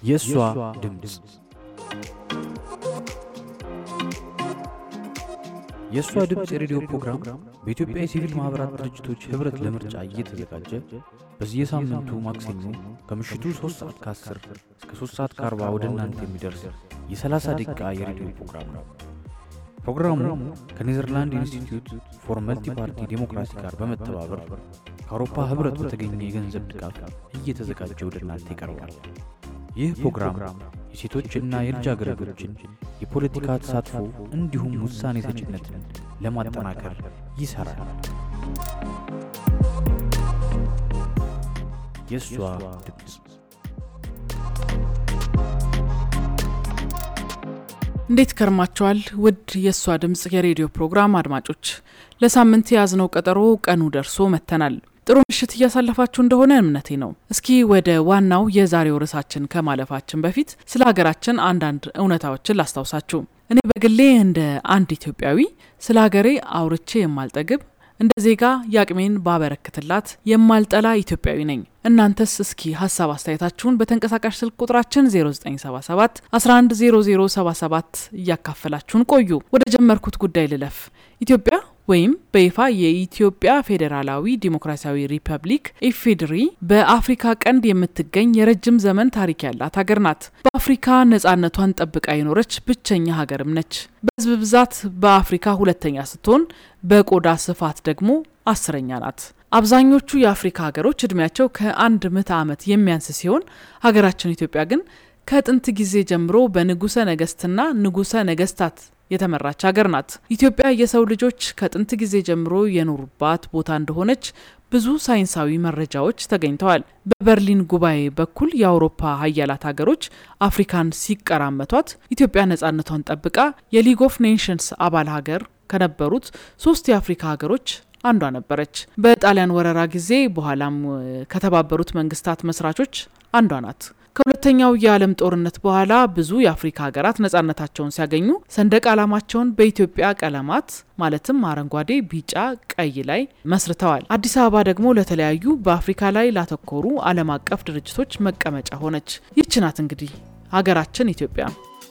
የእሷ ድምፅ የእሷ ድምፅ የሬዲዮ ፕሮግራም በኢትዮጵያ የሲቪል ማኅበራት ድርጅቶች ኅብረት ለምርጫ እየተዘጋጀ በየሳምንቱ ማክሰኞ ከምሽቱ 3 ሰዓት ከ10 እስከ 3 ሰዓት ከ40 ወደ እናንተ የሚደርስ የ30 ደቂቃ የሬዲዮ ፕሮግራም ነው። ፕሮግራሙ ከኔዘርላንድ ኢንስቲትዩት ፎር መልቲ ፓርቲ ዴሞክራሲ ጋር በመተባበር ከአውሮፓ ኅብረት በተገኘ የገንዘብ ድጋፍ እየተዘጋጀ ወደ እናንተ ይቀርባል። ይህ ፕሮግራም የሴቶችና የልጃገረዶችን የፖለቲካ ተሳትፎ እንዲሁም ውሳኔ ሰጭነትን ለማጠናከር ይሠራል። የእሷ ድምፅ እንዴት ከርማቸዋል? ውድ የእሷ ድምፅ የሬዲዮ ፕሮግራም አድማጮች፣ ለሳምንት የያዝነው ቀጠሮ ቀኑ ደርሶ መጥተናል። ጥሩ ምሽት እያሳለፋችሁ እንደሆነ እምነቴ ነው። እስኪ ወደ ዋናው የዛሬው ርዕሳችን ከማለፋችን በፊት ስለ ሀገራችን አንዳንድ እውነታዎችን ላስታውሳችሁ። እኔ በግሌ እንደ አንድ ኢትዮጵያዊ ስለ ሀገሬ አውርቼ የማልጠግብ እንደ ዜጋ የአቅሜን ባበረክትላት የማልጠላ ኢትዮጵያዊ ነኝ። እናንተስ እስኪ ሀሳብ አስተያየታችሁን በተንቀሳቃሽ ስልክ ቁጥራችን 0977 110077 እያካፈላችሁን ቆዩ። ወደ ጀመርኩት ጉዳይ ልለፍ። ኢትዮጵያ ወይም በይፋ የኢትዮጵያ ፌዴራላዊ ዲሞክራሲያዊ ሪፐብሊክ ኢፌድሪ በአፍሪካ ቀንድ የምትገኝ የረጅም ዘመን ታሪክ ያላት ሀገር ናት። በአፍሪካ ነጻነቷን ጠብቃ የኖረች ብቸኛ ሀገርም ነች። በሕዝብ ብዛት በአፍሪካ ሁለተኛ ስትሆን በቆዳ ስፋት ደግሞ አስረኛ ናት። አብዛኞቹ የአፍሪካ ሀገሮች እድሜያቸው ከአንድ ምዕተ ዓመት የሚያንስ ሲሆን ሀገራችን ኢትዮጵያ ግን ከጥንት ጊዜ ጀምሮ በንጉሰ ነገስትና ንጉሰ ነገስታት የተመራች ሀገር ናት። ኢትዮጵያ የሰው ልጆች ከጥንት ጊዜ ጀምሮ የኖሩባት ቦታ እንደሆነች ብዙ ሳይንሳዊ መረጃዎች ተገኝተዋል። በበርሊን ጉባኤ በኩል የአውሮፓ ሀያላት ሀገሮች አፍሪካን ሲቀራመቷት ኢትዮጵያ ነጻነቷን ጠብቃ የሊግ ኦፍ ኔሽንስ አባል ሀገር ከነበሩት ሶስት የአፍሪካ ሀገሮች አንዷ ነበረች። በጣሊያን ወረራ ጊዜ በኋላም ከተባበሩት መንግስታት መስራቾች አንዷ ናት። ከሁለተኛው የዓለም ጦርነት በኋላ ብዙ የአፍሪካ ሀገራት ነጻነታቸውን ሲያገኙ ሰንደቅ ዓላማቸውን በኢትዮጵያ ቀለማት ማለትም አረንጓዴ፣ ቢጫ፣ ቀይ ላይ መስርተዋል። አዲስ አበባ ደግሞ ለተለያዩ በአፍሪካ ላይ ላተኮሩ ዓለም አቀፍ ድርጅቶች መቀመጫ ሆነች። ይህች ናት እንግዲህ ሀገራችን ኢትዮጵያ።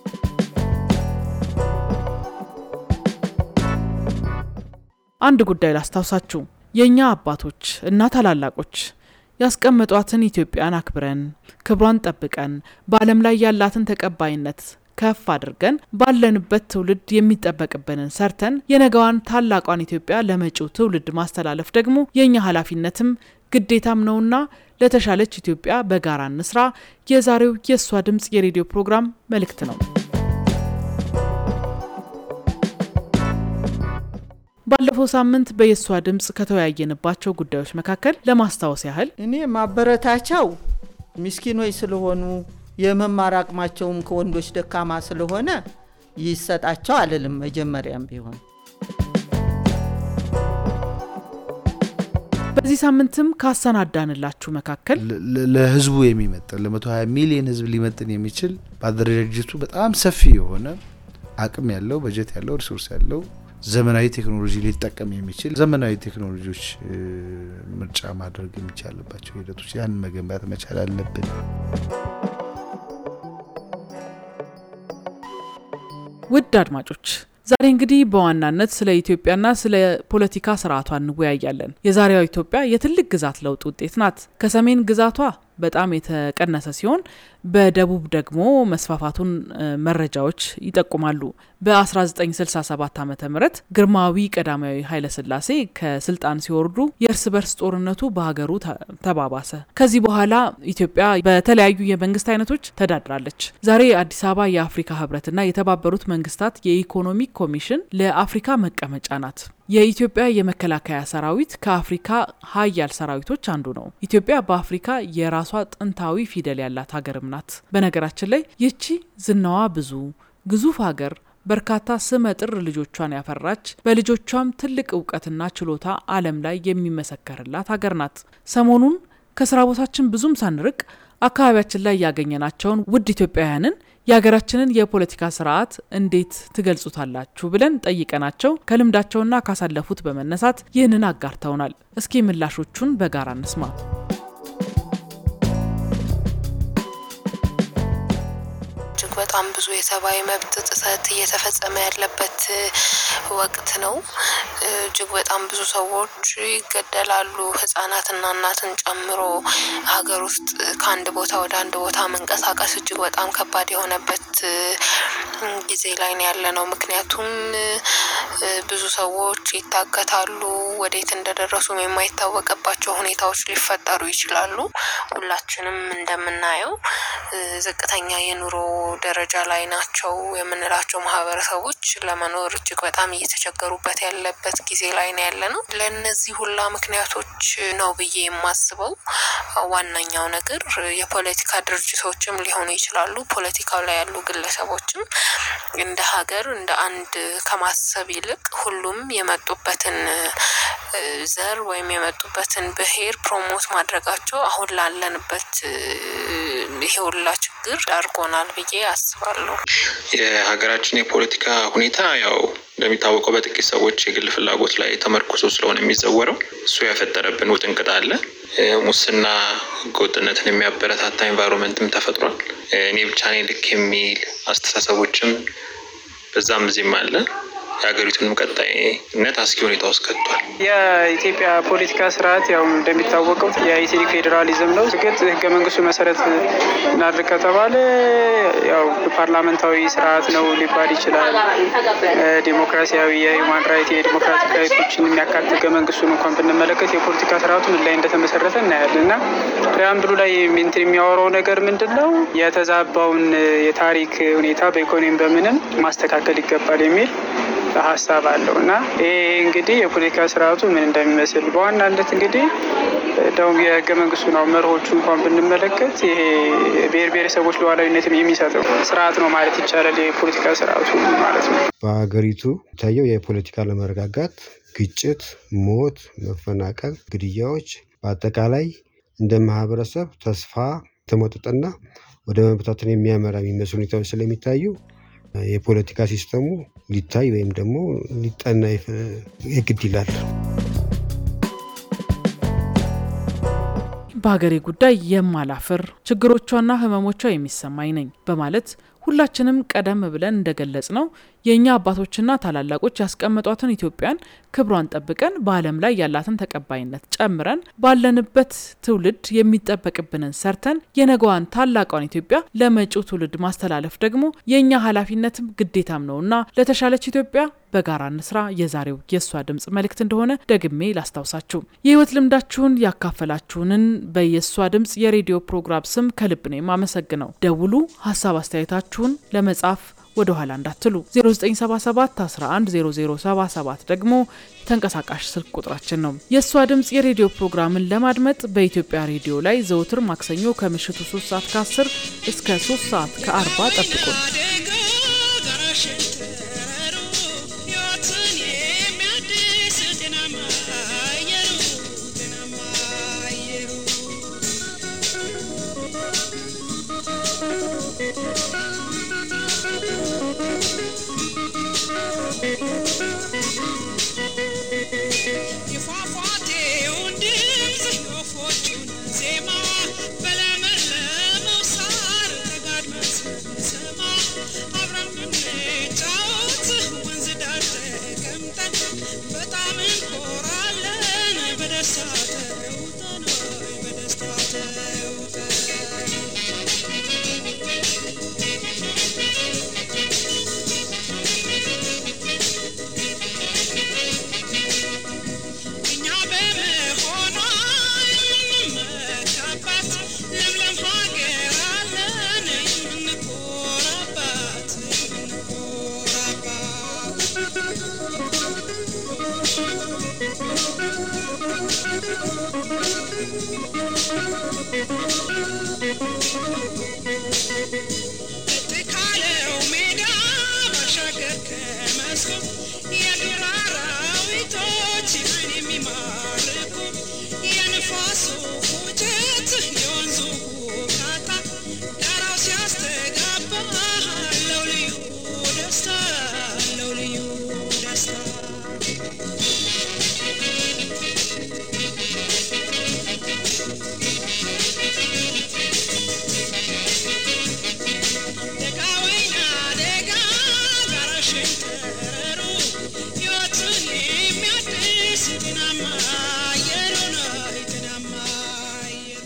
አንድ ጉዳይ ላስታውሳችሁ። የእኛ አባቶች እና ታላላቆች ያስቀመጧትን ኢትዮጵያን አክብረን ክብሯን ጠብቀን በዓለም ላይ ያላትን ተቀባይነት ከፍ አድርገን ባለንበት ትውልድ የሚጠበቅብንን ሰርተን የነገዋን ታላቋን ኢትዮጵያ ለመጪው ትውልድ ማስተላለፍ ደግሞ የእኛ ኃላፊነትም ግዴታም ነውና ለተሻለች ኢትዮጵያ በጋራ እንስራ የዛሬው የእሷ ድምፅ የሬዲዮ ፕሮግራም መልእክት ነው። ባለፈው ሳምንት በየሷ ድምፅ ከተወያየንባቸው ጉዳዮች መካከል ለማስታወስ ያህል እኔ ማበረታቻው ምስኪኖች ስለሆኑ የመማር አቅማቸውም ከወንዶች ደካማ ስለሆነ ይሰጣቸው አልልም። መጀመሪያም ቢሆን በዚህ ሳምንትም ካሰናዳንላችሁ መካከል ለህዝቡ የሚመጥን ለ120 ሚሊዮን ህዝብ ሊመጥን የሚችል በአደረጃጀቱ በጣም ሰፊ የሆነ አቅም ያለው በጀት ያለው ሪሶርስ ያለው ዘመናዊ ቴክኖሎጂ ሊጠቀም የሚችል ዘመናዊ ቴክኖሎጂዎች ምርጫ ማድረግ የሚቻልባቸው ሂደቶች ያን መገንባት መቻል አለብን። ውድ አድማጮች ዛሬ እንግዲህ በዋናነት ስለ ኢትዮጵያና ስለ ፖለቲካ ስርዓቷ እንወያያለን። የዛሬዋ ኢትዮጵያ የትልቅ ግዛት ለውጥ ውጤት ናት። ከሰሜን ግዛቷ በጣም የተቀነሰ ሲሆን በደቡብ ደግሞ መስፋፋቱን መረጃዎች ይጠቁማሉ። በ1967 ዓ ም ግርማዊ ቀዳማዊ ኃይለሥላሴ ከስልጣን ሲወርዱ የእርስ በርስ ጦርነቱ በሀገሩ ተባባሰ። ከዚህ በኋላ ኢትዮጵያ በተለያዩ የመንግስት አይነቶች ተዳድራለች። ዛሬ አዲስ አበባ የአፍሪካ ህብረትና የተባበሩት መንግስታት የኢኮኖሚክ ኮሚሽን ለአፍሪካ መቀመጫ ናት። የኢትዮጵያ የመከላከያ ሰራዊት ከአፍሪካ ሀያል ሰራዊቶች አንዱ ነው። ኢትዮጵያ በአፍሪካ የራሷ ጥንታዊ ፊደል ያላት ሀገርም ናት። በነገራችን ላይ ይቺ ዝናዋ ብዙ ግዙፍ ሀገር በርካታ ስመጥር ልጆቿን ያፈራች በልጆቿም ትልቅ እውቀትና ችሎታ ዓለም ላይ የሚመሰከርላት ሀገር ናት። ሰሞኑን ከስራ ቦታችን ብዙም ሳንርቅ አካባቢያችን ላይ ያገኘናቸውን ውድ ኢትዮጵያውያንን የሀገራችንን የፖለቲካ ስርዓት እንዴት ትገልጹታላችሁ ብለን ጠይቀናቸው ከልምዳቸውና ካሳለፉት በመነሳት ይህንን አጋርተውናል። እስኪ ምላሾቹን በጋራ እንስማ። በጣም ብዙ የሰብአዊ መብት ጥሰት እየተፈጸመ ያለበት ወቅት ነው። እጅግ በጣም ብዙ ሰዎች ይገደላሉ፣ ህጻናትና እናትን ጨምሮ ሀገር ውስጥ ከአንድ ቦታ ወደ አንድ ቦታ መንቀሳቀስ እጅግ በጣም ከባድ የሆነበት ጊዜ ላይ ነው ያለ ነው። ምክንያቱም ብዙ ሰዎች ይታገታሉ፣ ወዴት እንደደረሱም የማይታወቅባቸው ሁኔታዎች ሊፈጠሩ ይችላሉ። ሁላችንም እንደምናየው ዝቅተኛ የኑሮ ደረጃ ላይ ናቸው የምንላቸው ማህበረሰቦች ለመኖር እጅግ በጣም እየተቸገሩበት ያለበት ጊዜ ላይ ነው ያለ ነው። ለእነዚህ ሁላ ምክንያቶች ነው ብዬ የማስበው ዋናኛው ነገር የፖለቲካ ድርጅቶችም ሊሆኑ ይችላሉ። ፖለቲካው ላይ ያሉ ግለሰቦችም እንደ ሀገር እንደ አንድ ከማሰብ ይልቅ ሁሉም የመጡበትን ዘር ወይም የመጡበትን ብሔር ፕሮሞት ማድረጋቸው አሁን ላለንበት ይሄ ሁላ ችግር ዳርጎናል ብዬ አስባለሁ። የሀገራችን የፖለቲካ ሁኔታ ያው እንደሚታወቀው በጥቂት ሰዎች የግል ፍላጎት ላይ ተመርኩዞ ስለሆነ የሚዘወረው እሱ ያፈጠረብን ውጥንቅጥ አለ። ሙስና፣ ህገወጥነትን የሚያበረታታ ኤንቫይሮንመንትም ተፈጥሯል። እኔ ብቻ ነኝ ልክ የሚል አስተሳሰቦችም በዛም እዚህም አለ። የሀገሪቱንም ቀጣይነት አስጊ ሁኔታ ውስጥ ከቷል። የኢትዮጵያ ፖለቲካ ስርዓት ያው እንደሚታወቀው የኢትኒክ ፌዴራሊዝም ነው። እርግጥ ህገ መንግስቱ መሰረት እናድርግ ከተባለ ያው ፓርላመንታዊ ስርዓት ነው ሊባል ይችላል። ዴሞክራሲያዊ የሂውማን ራይት የዲሞክራቲክ ራይቶችን የሚያካትት ህገ መንግስቱን እንኳን ብንመለከት የፖለቲካ ስርዓቱ ምን ላይ እንደተመሰረተ እናያለን እና ፕሪያምብሉ ላይ እንትን የሚያወራው ነገር ምንድን ነው? የተዛባውን የታሪክ ሁኔታ በኢኮኖሚ በምንም ማስተካከል ይገባል የሚል ሀሳብ አለው እና ይሄ እንግዲህ የፖለቲካ ስርዓቱ ምን እንደሚመስል በዋናነት እንግዲህ እንደውም የህገ መንግስቱ ነው መርሆቹ እንኳን ብንመለከት ይሄ ብሔር ብሔረሰቦች ሉዓላዊነትን የሚሰጠው ስርዓት ነው ማለት ይቻላል። የፖለቲካ ስርዓቱ ማለት ነው። በሀገሪቱ የሚታየው የፖለቲካ ለመረጋጋት፣ ግጭት፣ ሞት፣ መፈናቀል፣ ግድያዎች በአጠቃላይ እንደ ማህበረሰብ ተስፋ የተሞጠጠና ወደ መበታተን የሚያመራ የሚመስሉ ሁኔታዎች ስለሚታዩ የፖለቲካ ሲስተሙ ሊታይ ወይም ደግሞ ሊጠና የግድ ይላል። በሀገሬ ጉዳይ የማላፍር ችግሮቿና ህመሞቿ የሚሰማኝ ነኝ በማለት ሁላችንም ቀደም ብለን እንደገለጽ ነው የእኛ አባቶችና ታላላቆች ያስቀመጧትን ኢትዮጵያን ክብሯን ጠብቀን በዓለም ላይ ያላትን ተቀባይነት ጨምረን ባለንበት ትውልድ የሚጠበቅብንን ሰርተን የነገዋን ታላቋን ኢትዮጵያ ለመጪው ትውልድ ማስተላለፍ ደግሞ የእኛ ኃላፊነትም ግዴታም ነውና ለተሻለች ኢትዮጵያ በጋራ እንስራ የዛሬው የእሷ ድምጽ መልእክት እንደሆነ ደግሜ ላስታውሳችሁ። የህይወት ልምዳችሁን ያካፈላችሁንን በየእሷ ድምጽ የሬዲዮ ፕሮግራም ስም ከልብ ነው የማመሰግነው። ደውሉ፣ ሀሳብ አስተያየታችሁን ለመጻፍ ወደ ኋላ እንዳትሉ። 0977 110077 ደግሞ ተንቀሳቃሽ ስልክ ቁጥራችን ነው። የእሷ ድምጽ የሬዲዮ ፕሮግራምን ለማድመጥ በኢትዮጵያ ሬዲዮ ላይ ዘውትር ማክሰኞ ከምሽቱ 3 ሰዓት ከ10 እስከ 3 ሰዓት ከ40 ጠብቁን። Thank you.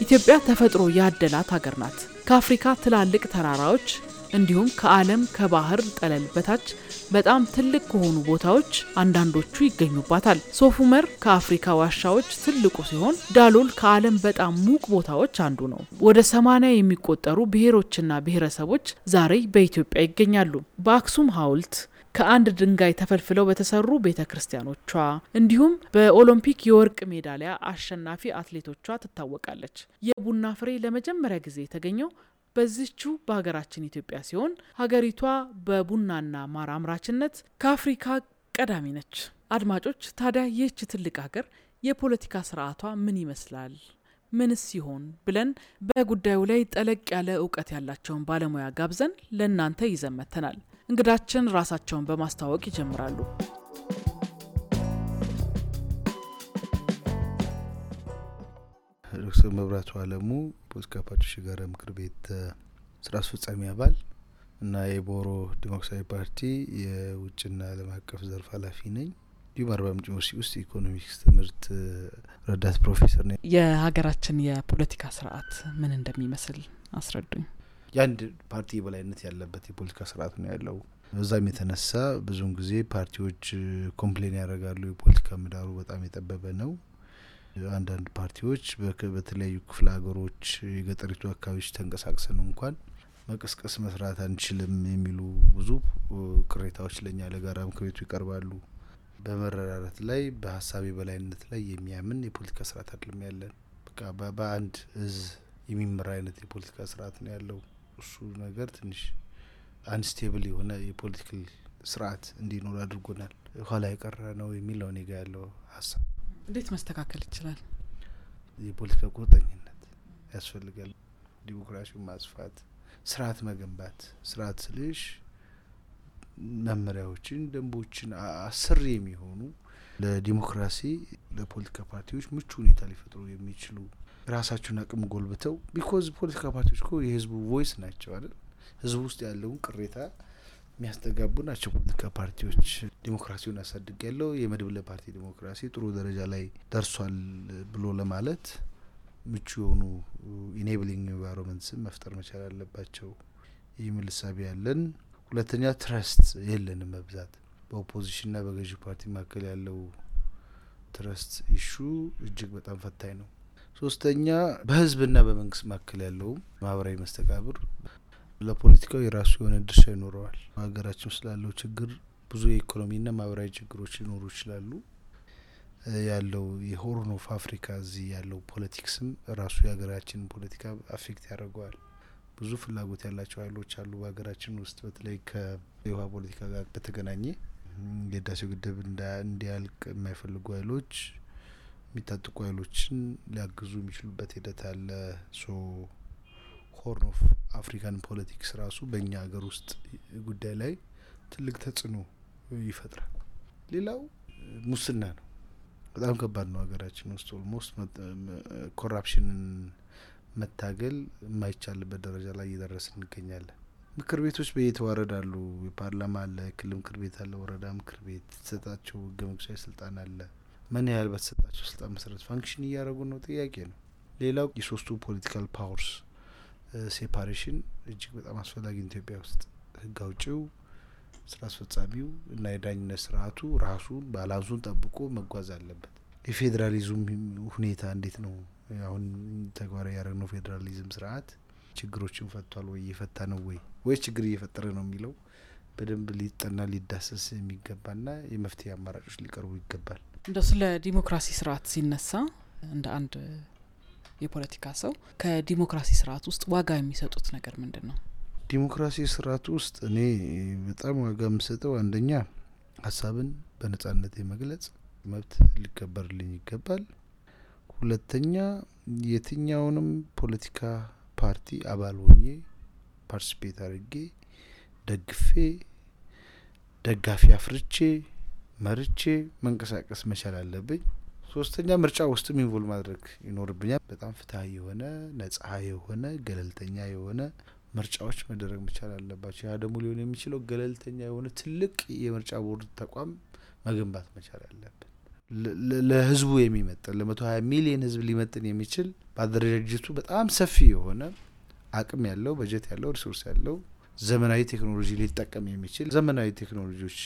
ኢትዮጵያ ተፈጥሮ ያደላት ሀገር ናት። ከአፍሪካ ትላልቅ ተራራዎች እንዲሁም ከዓለም ከባህር ጠለል በታች በጣም ትልቅ ከሆኑ ቦታዎች አንዳንዶቹ ይገኙባታል። ሶፍ ዑመር ከአፍሪካ ዋሻዎች ትልቁ ሲሆን ዳሎል ከዓለም በጣም ሙቅ ቦታዎች አንዱ ነው። ወደ ሰማኒያ የሚቆጠሩ ብሔሮችና ብሔረሰቦች ዛሬ በኢትዮጵያ ይገኛሉ። በአክሱም ሐውልት ከአንድ ድንጋይ ተፈልፍለው በተሰሩ ቤተ ክርስቲያኖቿ እንዲሁም በኦሎምፒክ የወርቅ ሜዳሊያ አሸናፊ አትሌቶቿ ትታወቃለች። የቡና ፍሬ ለመጀመሪያ ጊዜ የተገኘው በዚቹ በሀገራችን ኢትዮጵያ ሲሆን ሀገሪቷ በቡናና ማር አምራችነት ከአፍሪካ ቀዳሚ ነች። አድማጮች ታዲያ ይህች ትልቅ ሀገር የፖለቲካ ስርዓቷ ምን ይመስላል? ምንስ ሲሆን ብለን በጉዳዩ ላይ ጠለቅ ያለ እውቀት ያላቸውን ባለሙያ ጋብዘን ለእናንተ ይዘን መጥተናል። እንግዳችን ራሳቸውን በማስተዋወቅ ይጀምራሉ። ዶክተር መብራቱ አለሙ የፖለቲካ ፓርቲዎች የጋራ ምክር ቤት ስራ አስፈጻሚ አባል እና የቦሮ ዲሞክራሲያዊ ፓርቲ የውጭና ዓለም አቀፍ ዘርፍ ኃላፊ ነኝ። እንዲሁም አርባ ምንጭ ዩኒቨርሲቲ ውስጥ የኢኮኖሚክስ ትምህርት ረዳት ፕሮፌሰር ነኝ። የሀገራችን የፖለቲካ ስርዓት ምን እንደሚመስል አስረዱኝ። የአንድ ፓርቲ የበላይነት ያለበት የፖለቲካ ስርዓት ነው ያለው። በዛም የተነሳ ብዙውን ጊዜ ፓርቲዎች ኮምፕሌን ያደርጋሉ። የፖለቲካ ምህዳሩ በጣም የጠበበ ነው። አንዳንድ ፓርቲዎች በተለያዩ ክፍለ ሀገሮች የገጠሪቱ አካባቢዎች ተንቀሳቅሰን እንኳን መቀስቀስ መስራት አንችልም የሚሉ ብዙ ቅሬታዎች ለእኛ ለጋራ ምክር ቤቱ ይቀርባሉ። በመረዳዳት ላይ በሀሳብ የበላይነት ላይ የሚያምን የፖለቲካ ስርዓት አይደለም ያለን። በቃ በአንድ እዝ የሚመራ አይነት የፖለቲካ ስርዓት ነው ያለው። እሱ ነገር ትንሽ አንስቴብል የሆነ የፖለቲካል ስርዓት እንዲኖር አድርጎናል። ኋላ የቀረ ነው የሚል ነው እኔ ጋ ያለው ሀሳብ። እንዴት መስተካከል ይችላል? የፖለቲካ ቁርጠኝነት ያስፈልጋል። ዲሞክራሲውን ማስፋት፣ ስርዓት መገንባት። ስርዓት ስልሽ መመሪያዎችን፣ ደንቦችን አስር የሚሆኑ ለዲሞክራሲ ለፖለቲካ ፓርቲዎች ምቹ ሁኔታ ሊፈጥሩ የሚችሉ ራሳቸውን አቅም ጎልብተው ቢኮዝ ፖለቲካ ፓርቲዎች እኮ የህዝቡ ቮይስ ናቸው አይደል? ህዝቡ ውስጥ ያለውን ቅሬታ የሚያስተጋቡ ናቸው ፖለቲካ ፓርቲዎች። ዲሞክራሲውን አሳድግ ያለው የመድብለ ፓርቲ ዲሞክራሲ ጥሩ ደረጃ ላይ ደርሷል ብሎ ለማለት ምቹ የሆኑ ኢኔብሊንግ ኤንቫይሮንመንትስን መፍጠር መቻል አለባቸው የሚል እሳቤ ያለን። ሁለተኛ ትረስት የለንም በብዛት በኦፖዚሽንና በገዢ ፓርቲ መካከል ያለው ትረስት ኢሹ እጅግ በጣም ፈታኝ ነው። ሶስተኛ በህዝብና በመንግስት መካከል ያለው ማህበራዊ መስተጋብር ለፖለቲካው የራሱ የሆነ ድርሻ ይኖረዋል። ሀገራችን ውስጥ ላለው ችግር ብዙ የኢኮኖሚና ማህበራዊ ችግሮች ሊኖሩ ይችላሉ። ያለው የሆርን ኦፍ አፍሪካ እዚህ ያለው ፖለቲክስም ራሱ የሀገራችንን ፖለቲካ አፌክት ያደርገዋል። ብዙ ፍላጎት ያላቸው ሀይሎች አሉ በሀገራችን ውስጥ በተለይ ከውሃ ፖለቲካ ጋር በተገናኘ የህዳሴው ግድብ እንዲያልቅ የማይፈልጉ ሀይሎች የሚታጥቁ ሀይሎችን ሊያግዙ የሚችሉበት ሂደት አለ። ሶ ሆርን ኦፍ አፍሪካን ፖለቲክስ ራሱ በእኛ ሀገር ውስጥ ጉዳይ ላይ ትልቅ ተጽዕኖ ይፈጥራል። ሌላው ሙስና ነው። በጣም ከባድ ነው ሀገራችን ውስጥ ኦልሞስት ኮራፕሽንን መታገል የማይቻልበት ደረጃ ላይ እየደረስን እንገኛለን። ምክር ቤቶች በየተዋረድ አሉ። የፓርላማ አለ፣ የክልል ምክር ቤት አለ፣ ወረዳ ምክር ቤት የተሰጣቸው ህገ መንግስታዊ ስልጣን አለ። ምን ያህል በተሰጣቸው ስልጣን መሰረት ፋንክሽን እያደረጉ ነው? ጥያቄ ነው። ሌላው የሶስቱ ፖለቲካል ፓወርስ ሴፓሬሽን እጅግ በጣም አስፈላጊ ኢትዮጵያ ውስጥ ህግ አውጪው፣ ስራ አስፈጻሚው እና የዳኝነት ስርዓቱ ራሱን ባላንሱን ጠብቆ መጓዝ አለበት። የፌዴራሊዝም ሁኔታ እንዴት ነው? አሁን ተግባራዊ ያደረግነው ፌዴራሊዝም ስርዓት ችግሮችን ፈቷል ወይ እየፈታ ነው ወይ ወይ ችግር እየፈጠረ ነው የሚለው በደንብ ሊጠና ሊዳሰስ የሚገባና የመፍትሄ አማራጮች ሊቀርቡ ይገባል። እንደው ስለ ዲሞክራሲ ስርዓት ሲነሳ እንደ አንድ የፖለቲካ ሰው ከዲሞክራሲ ስርዓት ውስጥ ዋጋ የሚሰጡት ነገር ምንድን ነው? ዲሞክራሲ ስርዓት ውስጥ እኔ በጣም ዋጋ የምሰጠው አንደኛ ሀሳብን በነጻነት የመግለጽ መብት ሊከበርልኝ ይገባል። ሁለተኛ የትኛውንም ፖለቲካ ፓርቲ አባል ሆኜ ፓርቲስፔት አድርጌ ደግፌ ደጋፊ አፍርቼ መርቼ መንቀሳቀስ መቻል አለብኝ። ሶስተኛ ምርጫ ውስጥም ኢንቮልቭ ማድረግ ይኖርብኛል። በጣም ፍትሀዊ የሆነ ነጻ የሆነ ገለልተኛ የሆነ ምርጫዎች መደረግ መቻል አለባቸው። ያ ደግሞ ሊሆን የሚችለው ገለልተኛ የሆነ ትልቅ የምርጫ ቦርድ ተቋም መገንባት መቻል አለብን። ለህዝቡ የሚመጥን ለመቶ ሀያ ሚሊየን ህዝብ ሊመጥን የሚችል በአደረጃጀቱ በጣም ሰፊ የሆነ አቅም ያለው በጀት ያለው ሪሶርስ ያለው ዘመናዊ ቴክኖሎጂ ሊጠቀም የሚችል ዘመናዊ ቴክኖሎጂዎች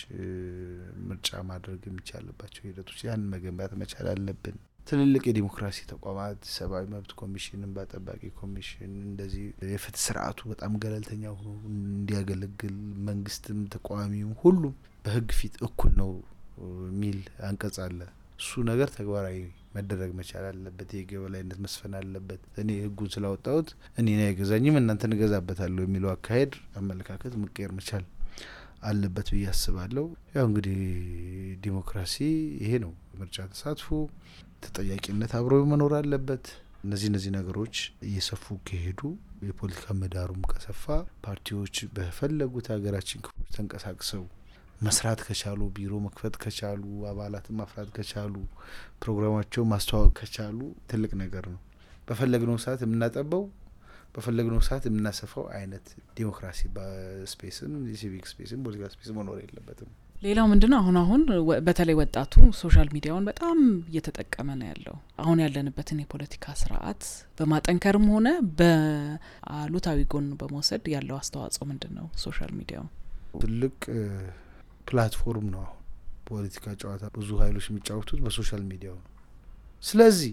ምርጫ ማድረግ የሚቻልባቸው ሂደቶች ያን መገንባት መቻል አለብን። ትልልቅ የዲሞክራሲ ተቋማት ሰብአዊ መብት ኮሚሽን፣ እንባ ጠባቂ ኮሚሽን እንደዚህ የፍትህ ስርዓቱ በጣም ገለልተኛ ሆኖ እንዲያገለግል መንግስትም ተቃዋሚውም ሁሉም በህግ ፊት እኩል ነው የሚል አንቀጽ አለ። እሱ ነገር ተግባራዊ መደረግ መቻል አለበት። የህግ የበላይነት መስፈን አለበት። እኔ ህጉን ስላወጣሁት እኔን አይገዛኝም እናንተን እገዛበታለሁ የሚለው አካሄድ አመለካከት መቀየር መቻል አለበት ብዬ አስባለሁ። ያው እንግዲህ ዲሞክራሲ ይሄ ነው። ምርጫ ተሳትፎ፣ ተጠያቂነት አብሮ መኖር አለበት። እነዚህ እነዚህ ነገሮች እየሰፉ ከሄዱ የፖለቲካ ምህዳሩም ከሰፋ ፓርቲዎች በፈለጉት ሀገራችን ክፍሎች ተንቀሳቅሰው መስራት ከቻሉ ቢሮ መክፈት ከቻሉ አባላትን ማፍራት ከቻሉ ፕሮግራማቸው ማስተዋወቅ ከቻሉ ትልቅ ነገር ነው። በፈለግነው ሰዓት የምናጠበው በፈለግነው ሰዓት የምናሰፋው አይነት ዲሞክራሲ በስፔስም የሲቪክ ስፔስም ፖለቲካ ስፔስም መኖር የለበትም። ሌላው ምንድን ነው አሁን አሁን በተለይ ወጣቱ ሶሻል ሚዲያውን በጣም እየተጠቀመ ነው ያለው። አሁን ያለንበትን የፖለቲካ ስርዓት በማጠንከርም ሆነ በአሉታዊ ጎን በመውሰድ ያለው አስተዋጽኦ ምንድን ነው? ሶሻል ሚዲያው ትልቅ ፕላትፎርም ነው። አሁን ፖለቲካ ጨዋታ ብዙ ሀይሎች የሚጫወቱት በሶሻል ሚዲያው ነው። ስለዚህ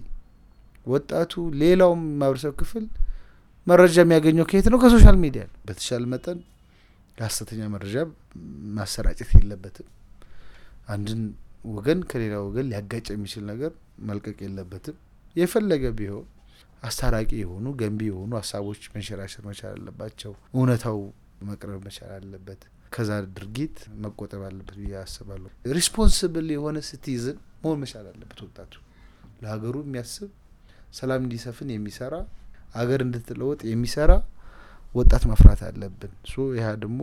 ወጣቱ ሌላውም ማህበረሰብ ክፍል መረጃ የሚያገኘው ከየት ነው? ከሶሻል ሚዲያ ነው። በተሻለ መጠን የሀሰተኛ መረጃ ማሰራጨት የለበትም። አንድን ወገን ከሌላ ወገን ሊያጋጭ የሚችል ነገር መልቀቅ የለበትም። የፈለገ ቢሆን አስታራቂ የሆኑ ገንቢ የሆኑ ሀሳቦች መንሸራሸር መቻል አለባቸው። እውነታው መቅረብ መቻል አለበት። ከዛ ድርጊት መቆጠብ አለበት ብዬ አስባለሁ። ሪስፖንስብል የሆነ ሲቲዝን መሆን መቻል አለበት። ወጣቱ ለሀገሩ የሚያስብ ሰላም እንዲሰፍን የሚሰራ ሀገር እንድትለወጥ የሚሰራ ወጣት ማፍራት አለብን። ሶ ይህ ደግሞ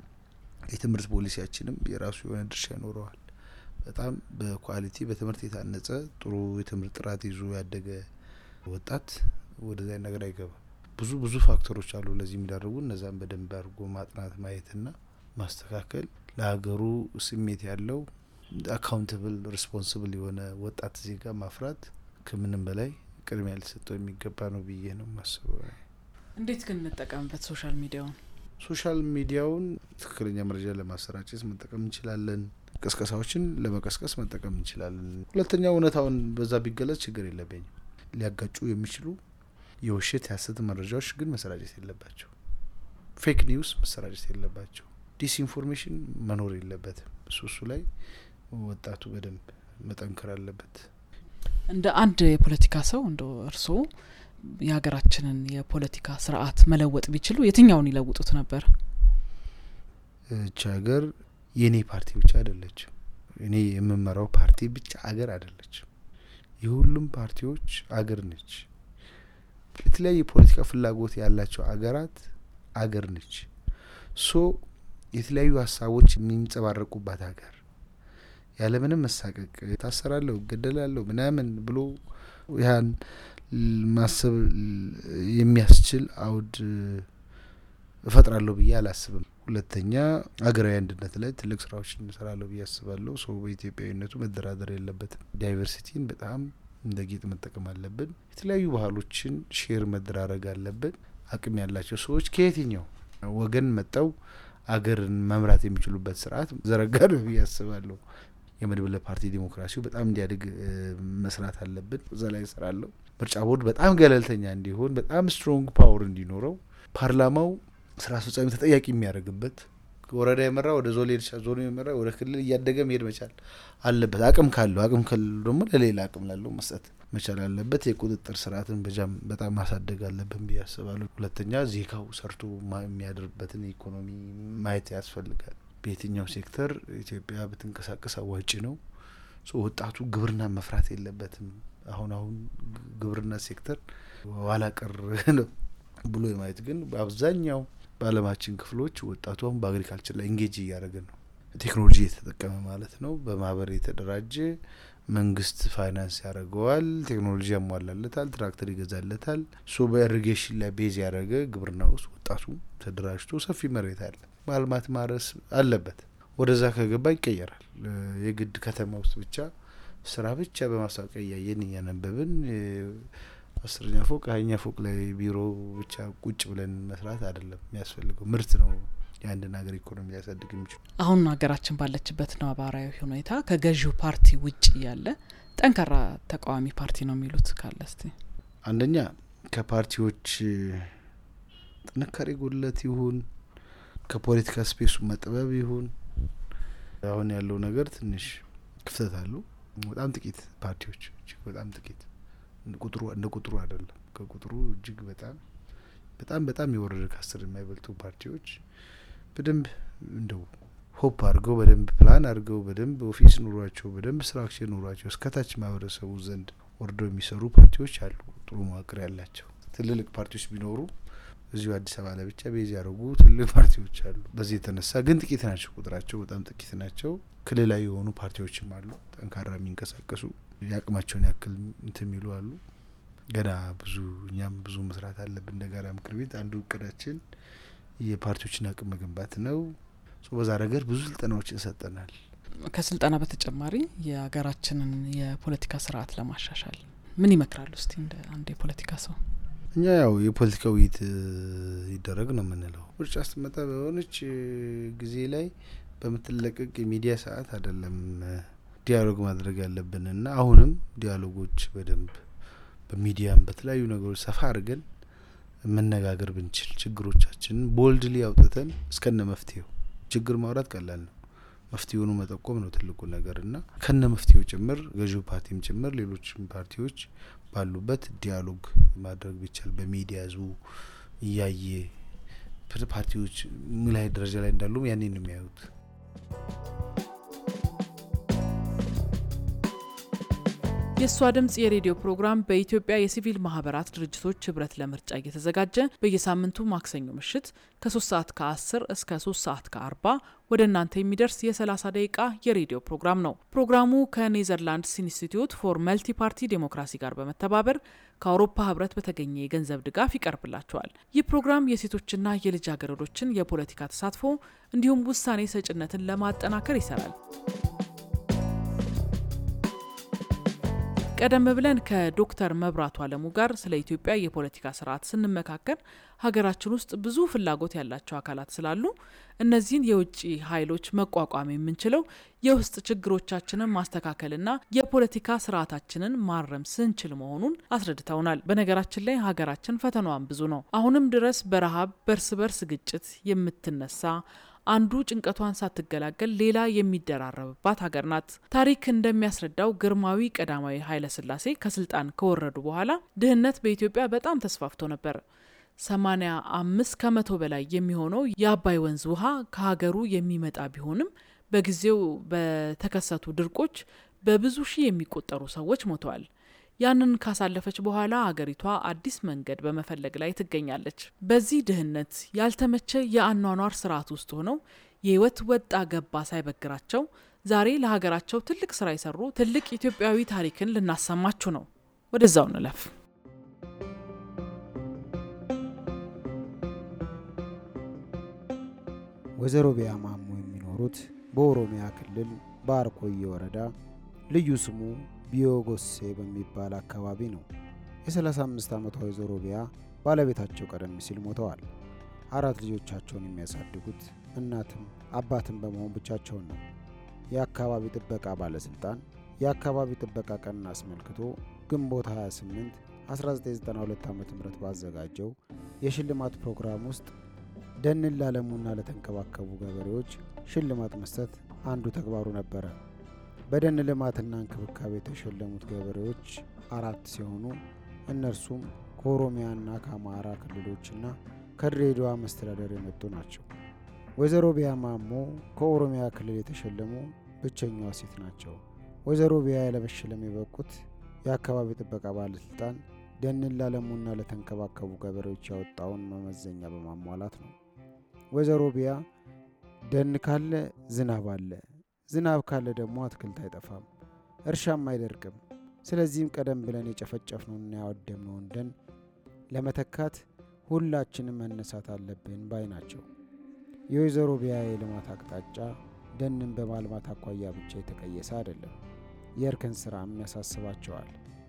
የትምህርት ፖሊሲያችንም የራሱ የሆነ ድርሻ ይኖረዋል። በጣም በኳሊቲ በትምህርት የታነጸ ጥሩ የትምህርት ጥራት ይዞ ያደገ ወጣት ወደዚያ ነገር አይገባም። ብዙ ብዙ ፋክተሮች አሉ ለዚህ የሚዳርጉ እነዛን በደንብ አድርጎ ማጥናት ማየትና ማስተካከል ለሀገሩ ስሜት ያለው አካውንታብል ሪስፖንስብል የሆነ ወጣት ዜጋ ማፍራት ከምንም በላይ ቅድሚያ ሊሰጠው የሚገባ ነው ብዬ ነው የማስበው። እንዴት ግን እንጠቀምበት ሶሻል ሚዲያውን? ሶሻል ሚዲያውን ትክክለኛ መረጃ ለማሰራጨት መጠቀም እንችላለን። ቅስቀሳዎችን ለመቀስቀስ መጠቀም እንችላለን። ሁለተኛ እውነታውን በዛ ቢገለጽ ችግር የለብኝም። ሊያጋጩ የሚችሉ የውሸት የሀሰት መረጃዎች ግን መሰራጨት የለባቸው። ፌክ ኒውስ መሰራጨት የለባቸው። ዲስኢንፎርሜሽን መኖር የለበትም። እሱ እሱ ላይ ወጣቱ በደንብ መጠንከር አለበት። እንደ አንድ የፖለቲካ ሰው እንደ እርስዎ የሀገራችንን የፖለቲካ ስርዓት መለወጥ ቢችሉ የትኛውን ይለውጡት ነበር? እች ሀገር የእኔ ፓርቲ ብቻ አይደለችም። እኔ የምመራው ፓርቲ ብቻ አገር አይደለችም። የሁሉም ፓርቲዎች አገር ነች። የተለያየ የፖለቲካ ፍላጎት ያላቸው አገራት አገር ነች። ሶ የተለያዩ ሀሳቦች የሚንጸባረቁባት ሀገር ያለምንም መሳቀቅ ታሰራለሁ፣ እገደላለሁ ምናምን ብሎ ያን ማሰብ የሚያስችል አውድ እፈጥራለሁ ብዬ አላስብም። ሁለተኛ ሀገራዊ አንድነት ላይ ትልቅ ስራዎች እንሰራለሁ ብዬ አስባለሁ። ሰው በኢትዮጵያዊነቱ መደራደር የለበትም። ዳይቨርሲቲን በጣም እንደ ጌጥ መጠቀም አለብን። የተለያዩ ባህሎችን ሼር መደራረግ አለብን። አቅም ያላቸው ሰዎች ከየትኛው ወገን መጠው አገርን መምራት የሚችሉበት ስርዓት ዘረጋለሁ ብዬ አስባለሁ። የመድብለ ፓርቲ ዲሞክራሲው በጣም እንዲያድግ መስራት አለብን። እዛ ላይ እሰራለሁ። ምርጫ ቦርድ በጣም ገለልተኛ እንዲሆን፣ በጣም ስትሮንግ ፓወር እንዲኖረው፣ ፓርላማው ስራ አስፈጻሚ ተጠያቂ የሚያደርግበት ወረዳ የመራ ወደ ዞን ሊሄድ ይችላል። ዞኑ የመራ ወደ ክልል እያደገ መሄድ መቻል አለበት። አቅም ካለው አቅም ካለው ደግሞ ለሌላ አቅም ላለው መስጠት መቻል አለበት። የቁጥጥር ስርዓትን በጃም በጣም ማሳደግ አለብን ብዬ አስባለሁ። ሁለተኛ ዜጋው ሰርቶ የሚያድርበትን ኢኮኖሚ ማየት ያስፈልጋል። በየትኛው ሴክተር ኢትዮጵያ ብትንቀሳቀስ አዋጭ ነው። ወጣቱ ግብርና መፍራት የለበትም። አሁን አሁን ግብርና ሴክተር ኋላ ቀር ነው ብሎ የማየት ግን በአብዛኛው በዓለማችን ክፍሎች ወጣቱ አሁን በአግሪካልቸር ላይ ኢንጌጅ እያደረገ ነው። ቴክኖሎጂ የተጠቀመ ማለት ነው። በማህበር የተደራጀ መንግስት ፋይናንስ ያደርገዋል። ቴክኖሎጂ ያሟላለታል። ትራክተር ይገዛለታል። ሶ በኢሪጌሽን ላይ ቤዝ ያደረገ ግብርና ውስጥ ወጣቱ ተደራጅቶ ሰፊ መሬት አለ ማልማት ማረስ አለበት። ወደዛ ከገባ ይቀየራል። የግድ ከተማ ውስጥ ብቻ ስራ ብቻ በማስታወቂያ እያየን እያነበብን አስረኛ ፎቅ ሀያኛ ፎቅ ላይ ቢሮ ብቻ ቁጭ ብለን መስራት አይደለም የሚያስፈልገው። ምርት ነው የአንድን ሀገር ኢኮኖሚ ሊያሳድግ የሚችሉ። አሁን ሀገራችን ባለችበት ነባራዊ ሁኔታ ከገዢው ፓርቲ ውጭ ያለ ጠንካራ ተቃዋሚ ፓርቲ ነው የሚሉት ካለ እስቲ። አንደኛ ከፓርቲዎች ጥንካሬ ጉድለት ይሁን ከፖለቲካ ስፔሱ መጥበብ ይሁን አሁን ያለው ነገር ትንሽ ክፍተት አሉ። በጣም ጥቂት ፓርቲዎች እጅግ በጣም ጥቂት ቁጥሩ እንደ ቁጥሩ አይደለም። ከቁጥሩ እጅግ በጣም በጣም በጣም የወረደ ከአስር የማይበልጡ ፓርቲዎች በደንብ እንደው ሆፕ አድርገው በደንብ ፕላን አድርገው በደንብ ኦፊስ ኑሯቸው በደንብ ስትራክቸር ኑሯቸው እስከታች ማህበረሰቡ ዘንድ ወርደው የሚሰሩ ፓርቲዎች አሉ። ጥሩ መዋቅር ያላቸው ትልልቅ ፓርቲዎች ቢኖሩ እዚሁ አዲስ አበባ ላይ ብቻ ቤዝ ያደረጉ ትልልቅ ፓርቲዎች አሉ። በዚህ የተነሳ ግን ጥቂት ናቸው፣ ቁጥራቸው በጣም ጥቂት ናቸው። ክልላዊ የሆኑ ፓርቲዎችም አሉ፣ ጠንካራ የሚንቀሳቀሱ የአቅማቸውን ያክል እንትን የሚሉ አሉ። ገና ብዙ እኛም ብዙ መስራት አለብን። እንደ ጋራ ምክር ቤት አንዱ እቅዳችን የፓርቲዎችን አቅም መገንባት ነው። በዛ ረገድ ብዙ ስልጠናዎችን ሰጠናል። ከስልጠና በተጨማሪ የሀገራችንን የፖለቲካ ስርዓት ለማሻሻል ምን ይመክራሉ? እስቲ እንደ አንድ የፖለቲካ ሰው። እኛ ያው የፖለቲካ ውይይት ይደረግ ነው የምንለው። ምርጫ ስትመጣ በሆነች ጊዜ ላይ በምትለቀቅ የሚዲያ ሰዓት አይደለም ዲያሎግ ማድረግ ያለብን እና አሁንም ዲያሎጎች በደንብ በሚዲያም በተለያዩ ነገሮች ሰፋ አድርገን መነጋገር ብንችል ችግሮቻችንን ቦልድሊ አውጥተን እስከነ መፍትሄው ችግር ማውራት ቀላል ነው። መፍትሄውኑ መጠቆም ነው ትልቁ ነገር እና ከነ መፍትሄው ጭምር ገዢው ፓርቲም ጭምር ሌሎችም ፓርቲዎች ባሉበት ዲያሎግ ማድረግ ቢቻል በሚዲያ ህዝቡ እያየ ፓርቲዎች ምን ላይ ደረጃ ላይ እንዳሉም ያኔ ነው የሚያዩት። የእሷ ድምጽ የሬዲዮ ፕሮግራም በኢትዮጵያ የሲቪል ማህበራት ድርጅቶች ህብረት ለምርጫ እየተዘጋጀ በየሳምንቱ ማክሰኞ ምሽት ከ3 ሰዓት ከ10 እስከ 3 ሰዓት ከ40 ወደ እናንተ የሚደርስ የ30 ደቂቃ የሬዲዮ ፕሮግራም ነው። ፕሮግራሙ ከኔዘርላንድስ ኢንስቲትዩት ፎር መልቲ ፓርቲ ዴሞክራሲ ጋር በመተባበር ከአውሮፓ ህብረት በተገኘ የገንዘብ ድጋፍ ይቀርብላቸዋል። ይህ ፕሮግራም የሴቶችና የልጃገረዶችን የፖለቲካ ተሳትፎ እንዲሁም ውሳኔ ሰጭነትን ለማጠናከር ይሰራል። ቀደም ብለን ከዶክተር መብራቱ አለሙ ጋር ስለ ኢትዮጵያ የፖለቲካ ስርዓት ስንመካከር ሀገራችን ውስጥ ብዙ ፍላጎት ያላቸው አካላት ስላሉ እነዚህን የውጭ ኃይሎች መቋቋም የምንችለው የውስጥ ችግሮቻችንን ማስተካከልና የፖለቲካ ስርዓታችንን ማረም ስንችል መሆኑን አስረድተውናል። በነገራችን ላይ ሀገራችን ፈተናዋን ብዙ ነው። አሁንም ድረስ በረሃብ በእርስ በርስ ግጭት የምትነሳ አንዱ ጭንቀቷን ሳትገላገል ሌላ የሚደራረብባት ሀገር ናት። ታሪክ እንደሚያስረዳው ግርማዊ ቀዳማዊ ኃይለ ሥላሴ ከስልጣን ከወረዱ በኋላ ድህነት በኢትዮጵያ በጣም ተስፋፍቶ ነበር። ሰማኒያ አምስት ከመቶ በላይ የሚሆነው የአባይ ወንዝ ውሃ ከሀገሩ የሚመጣ ቢሆንም በጊዜው በተከሰቱ ድርቆች በብዙ ሺህ የሚቆጠሩ ሰዎች ሞተዋል። ያንን ካሳለፈች በኋላ አገሪቷ አዲስ መንገድ በመፈለግ ላይ ትገኛለች። በዚህ ድህነት ያልተመቸ የአኗኗር ስርዓት ውስጥ ሆነው የህይወት ወጣ ገባ ሳይበግራቸው ዛሬ ለሀገራቸው ትልቅ ስራ የሰሩ ትልቅ ኢትዮጵያዊ ታሪክን ልናሰማችሁ ነው። ወደዛው እንለፍ። ወይዘሮ ቢያ ማሞ የሚኖሩት በኦሮሚያ ክልል በአርቆየ ወረዳ ልዩ ስሙ ቢዮጎሴ በሚባል አካባቢ ነው። የ35 ዓመቷ ወይዘሮ ቢያ ባለቤታቸው ቀደም ሲል ሞተዋል። አራት ልጆቻቸውን የሚያሳድጉት እናትም አባትም በመሆን ብቻቸውን ነው። የአካባቢ ጥበቃ ባለስልጣን የአካባቢ ጥበቃ ቀንን አስመልክቶ ግንቦት 28 1992 ዓ ም ባዘጋጀው የሽልማት ፕሮግራም ውስጥ ደንን ላለሙና ለተንከባከቡ ገበሬዎች ሽልማት መስጠት አንዱ ተግባሩ ነበረ። በደን ልማትና እንክብካቤ የተሸለሙት ገበሬዎች አራት ሲሆኑ እነርሱም ከኦሮሚያና ከአማራ ክልሎችና ከድሬዳዋ መስተዳደር የመጡ ናቸው። ወይዘሮ ቢያ ማሞ ከኦሮሚያ ክልል የተሸለሙ ብቸኛዋ ሴት ናቸው። ወይዘሮ ቢያ ለመሸለም የበቁት የአካባቢ ጥበቃ ባለስልጣን ደንን ላለሙና ለተንከባከቡ ገበሬዎች ያወጣውን መመዘኛ በማሟላት ነው። ወይዘሮ ቢያ ደን ካለ ዝናብ አለ ዝናብ ካለ ደግሞ አትክልት አይጠፋም፣ እርሻም አይደርቅም። ስለዚህም ቀደም ብለን የጨፈጨፍነውንና ያወደምነውን ደን ለመተካት ሁላችንም መነሳት አለብን ባይ ናቸው። የወይዘሮ ቢያ የልማት አቅጣጫ ደንን በማልማት አኳያ ብቻ የተቀየሰ አይደለም። የእርከን ስራም ያሳስባቸዋል።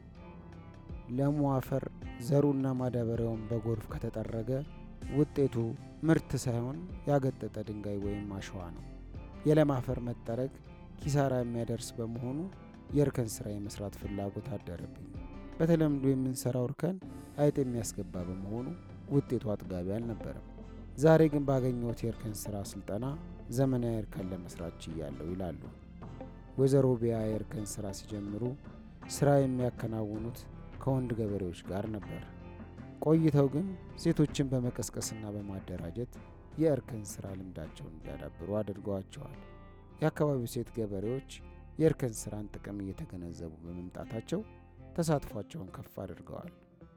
ለሙ አፈር ዘሩና ማዳበሪያውን በጎርፍ ከተጠረገ ውጤቱ ምርት ሳይሆን ያገጠጠ ድንጋይ ወይም አሸዋ ነው። የለም አፈር መጠረግ ኪሳራ የሚያደርስ በመሆኑ የእርከን ስራ የመስራት ፍላጎት አደረብኝ። በተለምዶ የምንሰራው እርከን አይጥ የሚያስገባ በመሆኑ ውጤቱ አጥጋቢ አልነበረም። ዛሬ ግን ባገኘሁት የእርከን ስራ ስልጠና ዘመናዊ እርከን ለመስራት ችያለሁ ይላሉ ወይዘሮ ቢያ። የእርከን ስራ ሲጀምሩ ስራ የሚያከናውኑት ከወንድ ገበሬዎች ጋር ነበር። ቆይተው ግን ሴቶችን በመቀስቀስና በማደራጀት የእርከን ስራ ልምዳቸውን እንዲያዳብሩ አድርገዋቸዋል። የአካባቢው ሴት ገበሬዎች የእርከን ስራን ጥቅም እየተገነዘቡ በመምጣታቸው ተሳትፏቸውን ከፍ አድርገዋል።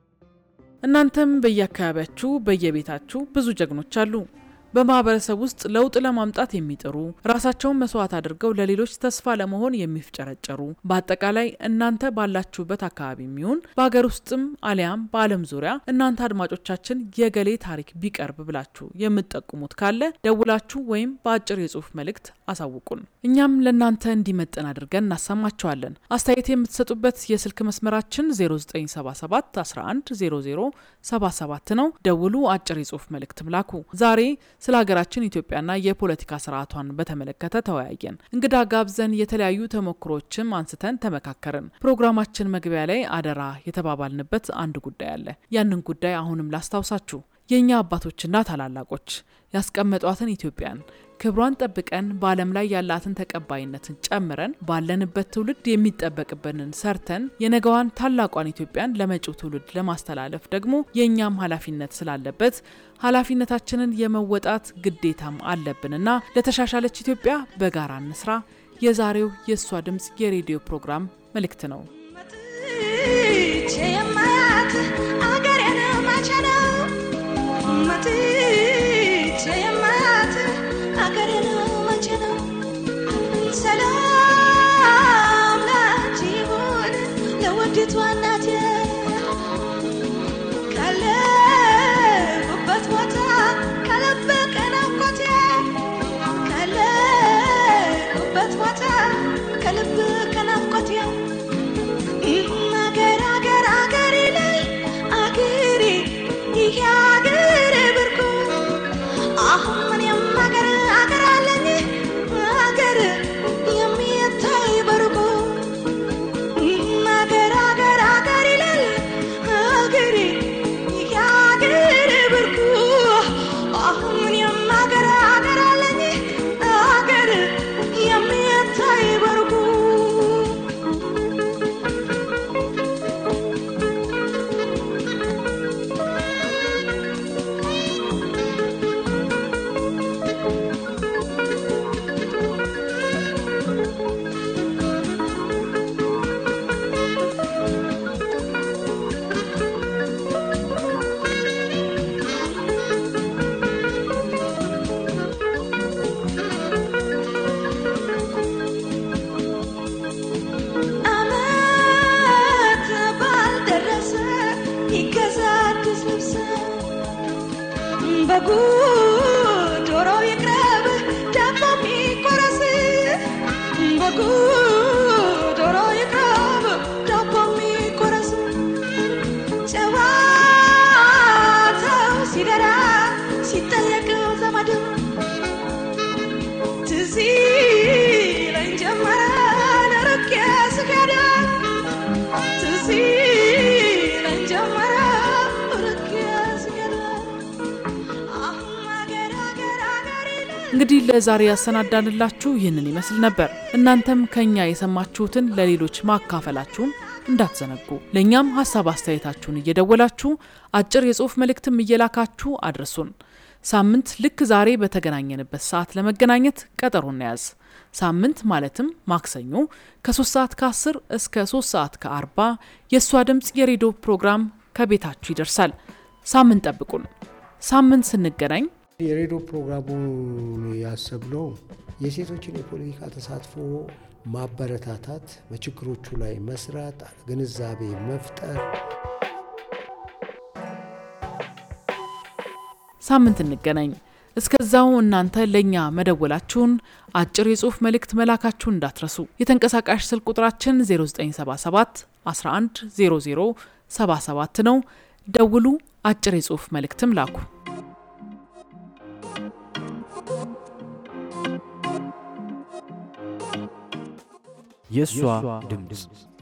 እናንተም በየአካባቢያችሁ በየቤታችሁ ብዙ ጀግኖች አሉ። በማህበረሰብ ውስጥ ለውጥ ለማምጣት የሚጥሩ ራሳቸውን መስዋዕት አድርገው ለሌሎች ተስፋ ለመሆን የሚፍጨረጨሩ በአጠቃላይ እናንተ ባላችሁበት አካባቢ የሚሆን በሀገር ውስጥም አሊያም በዓለም ዙሪያ እናንተ አድማጮቻችን የገሌ ታሪክ ቢቀርብ ብላችሁ የምትጠቁሙት ካለ ደውላችሁ ወይም በአጭር የጽሁፍ መልእክት አሳውቁን። እኛም ለእናንተ እንዲመጥን አድርገን እናሰማቸዋለን። አስተያየት የምትሰጡበት የስልክ መስመራችን 0977 11 00 77 ነው። ደውሉ፣ አጭር የጽሁፍ መልእክትም ላኩ። ዛሬ ስለ ሀገራችን ኢትዮጵያና የፖለቲካ ስርዓቷን በተመለከተ ተወያየን። እንግዳ ጋብዘን የተለያዩ ተሞክሮችም አንስተን ተመካከርን። ፕሮግራማችን መግቢያ ላይ አደራ የተባባልንበት አንድ ጉዳይ አለ። ያንን ጉዳይ አሁንም ላስታውሳችሁ። የእኛ አባቶችና ታላላቆች ያስቀመጧትን ኢትዮጵያን ክብሯን ጠብቀን በዓለም ላይ ያላትን ተቀባይነትን ጨምረን ባለንበት ትውልድ የሚጠበቅብንን ሰርተን የነገዋን ታላቋን ኢትዮጵያን ለመጪው ትውልድ ለማስተላለፍ ደግሞ የእኛም ኃላፊነት ስላለበት ኃላፊነታችንን የመወጣት ግዴታም አለብንና ለተሻሻለች ኢትዮጵያ በጋራ እንስራ የዛሬው የእሷ ድምፅ የሬዲዮ ፕሮግራም መልእክት ነው። የማያት አገሬን መቼ ነው መጥቼ የማያት አገሬን መቼ ነው? ሰላም ላንቺ ይሁን ለውዲቷ እናቴ ካለሁበት ቦታ ከልብ ከናፍቆቴ ካለሁበት ቦታ ከልብ ከናፍቆቴ አገር አገር አገሬ ላይ አገሬ ይሄ አገሬ ብርቁ አሁን ምንም አገር አገር አለኝ አገር የሚታይ በርቁ አገር አገር አገር ይላል አገሬ ይሄ አገሬ ብርቁ አሁን ምንም አገር አገር አለኝ አገር የሚታይ በርቁ አመት ባልደረሰ ይገዛ አዲስ ልብስ በጉ ዶሮ ይቅረብ ዳቦ ሚቆረስ በጉ ዶሮ ይቅረብ ዳቦ ሚቆረስ ጨዋታው ሲደራ ሲጠየቅ ዘመድ ትዝ ይለኝ ጀመረ ርቄ ስሄድ ትዝ ይለኝ ጀመረ ርቄ ስሄድ አሁን አገር አገር አገር ይላል እንግዲህ ለዛሬ ያሰናዳንላችሁ ይህንን ይመስል ነበር። እናንተም ከኛ የሰማችሁትን ለሌሎች ማካፈላችሁን እንዳትዘነጉ። ለእኛም ሀሳብ አስተያየታችሁን እየደወላችሁ አጭር የጽሁፍ መልእክትም እየላካችሁ አድርሱን። ሳምንት ልክ ዛሬ በተገናኘንበት ሰዓት ለመገናኘት ቀጠሮ እንያዝ። ሳምንት ማለትም ማክሰኞ ከ3 ሰዓት ከ10 እስከ 3 ሰዓት ከ40 የእሷ ድምፅ የሬዲዮ ፕሮግራም ከቤታችሁ ይደርሳል። ሳምንት ጠብቁን። ሳምንት ስንገናኝ የሬዲዮ ፕሮግራሙን ያሰብነው የሴቶችን የፖለቲካ ተሳትፎ ማበረታታት፣ በችግሮቹ ላይ መስራት፣ ግንዛቤ መፍጠር ሳምንት እንገናኝ። እስከዛው እናንተ ለእኛ መደወላችሁን አጭር የጽሁፍ መልእክት መላካችሁን እንዳትረሱ። የተንቀሳቃሽ ስልክ ቁጥራችን 0977 11 00 77 ነው። ደውሉ፣ አጭር የጽሁፍ መልእክትም ላኩ። የእሷ ድምፅ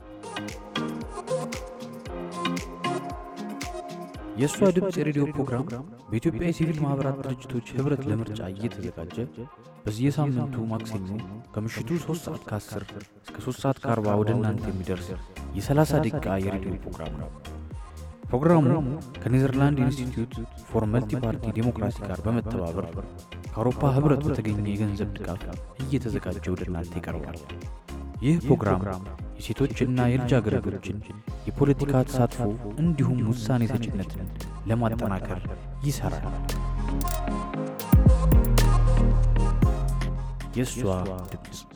የእሷ ድምፅ የሬዲዮ ፕሮግራም በኢትዮጵያ የሲቪል ማኅበራት ድርጅቶች ኅብረት ለምርጫ እየተዘጋጀ በየሳምንቱ ማክሰኞ ከምሽቱ 3 ሰዓት ከ10 እስከ 3 ሰዓት ከ40 ወደ እናንተ የሚደርስ የ30 ደቂቃ የሬዲዮ ፕሮግራም ነው። ፕሮግራሙ ከኔዘርላንድ ኢንስቲትዩት ፎር መልቲ ፓርቲ ዴሞክራሲ ጋር በመተባበር ከአውሮፓ ኅብረት በተገኘ የገንዘብ ድጋፍ እየተዘጋጀ ወደ እናንተ ይቀርባል። ይህ ፕሮግራም የሴቶችና የልጃገረዶችን የፖለቲካ ተሳትፎ እንዲሁም ውሳኔ ሰጭነትን ለማጠናከር ይሠራል። የእሷ ድምፅ